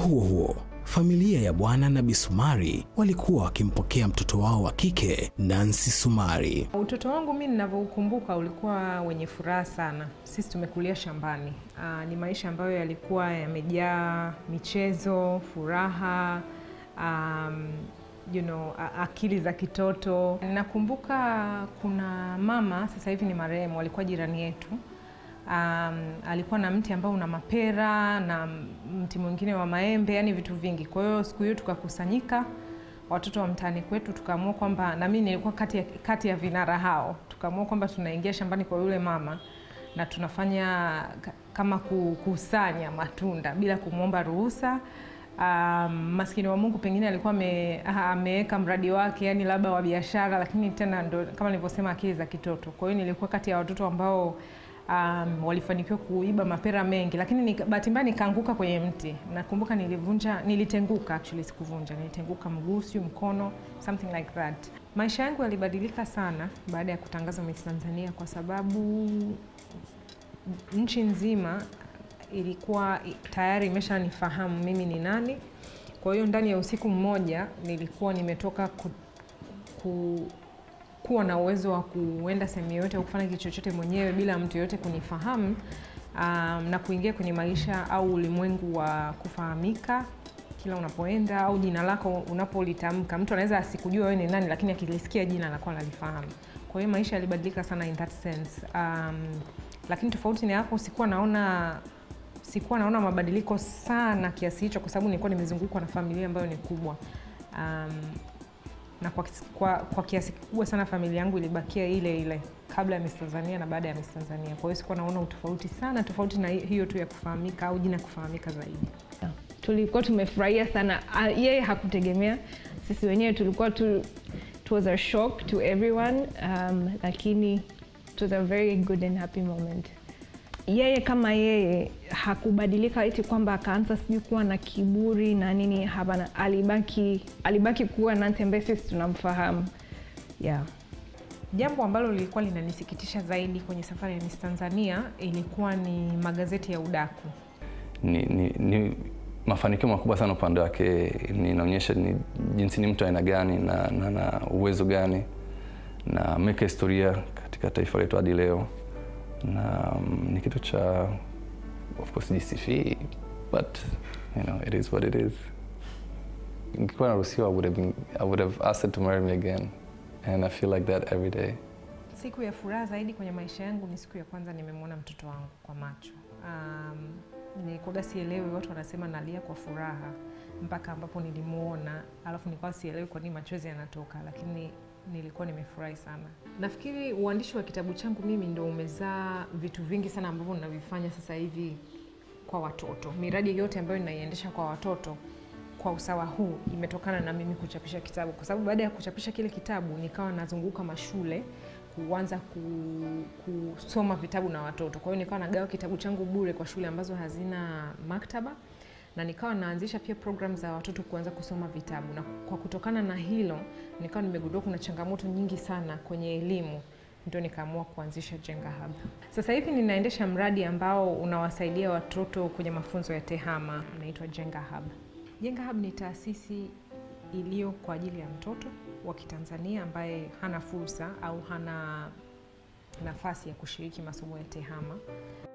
huo huo, familia ya Bwana na Bi Sumari walikuwa wakimpokea mtoto wao wa kike Nancy Sumari. Utoto wangu mi ninavyoukumbuka ulikuwa wenye furaha sana. Sisi tumekulia shambani. Aa, ni maisha ambayo yalikuwa yamejaa michezo, furaha, um, you know, a- akili za kitoto. Nakumbuka kuna mama sasa hivi ni marehemu, alikuwa jirani yetu. Um, alikuwa na mti ambao una mapera na mti mwingine wa maembe, yani vitu vingi. Kwa hiyo siku hiyo tukakusanyika watoto wa mtaani kwetu, tukaamua kwamba, na mimi nilikuwa kati ya, kati ya vinara hao, tukaamua kwamba tunaingia shambani kwa yule mama na tunafanya ka- kama kukusanya matunda bila kumwomba ruhusa. Um, maskini wa Mungu pengine alikuwa ame- aha, ameweka mradi wake yani labda wa biashara, lakini tena ndo kama nilivyosema akili za kitoto. Kwa hiyo nilikuwa kati ya watoto ambao um, walifanikiwa kuiba mapera mengi, lakini nika- bahati mbaya nikaanguka kwenye mti. Nakumbuka nilivunja, nilitenguka actually, sikuvunja, nilitenguka mguu, sio mkono, something like that. Maisha yangu yalibadilika sana baada ya kutangaza Miss Tanzania kwa sababu nchi nzima ilikuwa tayari imeshanifahamu mimi ni nani. Kwa hiyo ndani ya usiku mmoja nilikuwa nimetoka ku, ku, kuwa na uwezo wa kuenda sehemu yoyote au kufanya kitu chochote mwenyewe bila mtu yoyote kunifahamu, um, na kuingia kwenye maisha au ulimwengu wa kufahamika kila unapoenda au jina lako unapolitamka. Mtu anaweza asikujua wewe ni nani, lakini akilisikia jina anakuwa analifahamu. Kwa hiyo maisha yalibadilika sana in that sense. Um, lakini tofauti na hapo sikuwa naona sikuwa naona mabadiliko sana kiasi hicho, kwa sababu nilikuwa nimezungukwa na familia ambayo ni kubwa um, na kwa, kis- kwa, kwa kiasi kikubwa sana familia yangu ilibakia ile ile kabla ya Miss Tanzania na baada ya Miss Tanzania. Kwa hiyo sikuwa naona utofauti sana, tofauti na hi- hiyo tu ya kufahamika au jina kufahamika zaidi. tulikuwa tumefurahia sana Ah, yeye hakutegemea sisi wenyewe tulikuwa tu it was a shock to everyone um, lakini it was a very good and happy moment yeye kama yeye hakubadilika eti kwamba akaanza sijui kuwa na kiburi na nini hapana alibaki alibaki kuwa Nancy ambaye sisi tunamfahamu yeah. Jambo ambalo lilikuwa linanisikitisha zaidi kwenye safari ya Miss Tanzania ilikuwa ni magazeti ya udaku. ni, ni, ni mafanikio makubwa sana upande wake. Ninaonyesha ni jinsi ni mtu aina gani na, na, na uwezo gani na ameweka historia katika taifa letu hadi leo, na um, ni kitu cha of course jisifii, but you know it is what it is. Ningekuwa naruhusiwa, I would have been, I would have asked her to marry me again and I feel like that every day. Siku ya furaha zaidi kwenye maisha yangu ni siku ya kwanza nimemwona mtoto wangu kwa macho. Um, nilikuwa sielewi, watu wanasema nalia kwa furaha mpaka ambapo nilimuona, alafu nilikuwa sielewi kwa nini machozi yanatoka, lakini nilikuwa nimefurahi sana. Nafikiri uandishi wa kitabu changu mimi ndo umezaa vitu vingi sana ambavyo ninavifanya sasa hivi kwa watoto. Miradi yote ambayo ninaiendesha kwa watoto kwa usawa huu imetokana na mimi kuchapisha kitabu, kwa sababu baada ya kuchapisha kile kitabu nikawa nazunguka mashule kuanza ku, kusoma vitabu na watoto. Kwa hiyo nikawa nagawa kitabu changu bure kwa shule ambazo hazina maktaba na nikawa naanzisha pia program za watoto kuanza kusoma vitabu, na kwa kutokana na hilo nikawa nimegundua kuna changamoto nyingi sana kwenye elimu ndio nikaamua kuanzisha Jenga Hub. Sasa hivi ninaendesha mradi ambao unawasaidia watoto kwenye mafunzo ya tehama, unaitwa Jenga Hub. Jenga Hub ni taasisi iliyo kwa ajili ya mtoto wa Kitanzania ambaye hana fursa au hana nafasi ya kushiriki masomo ya tehama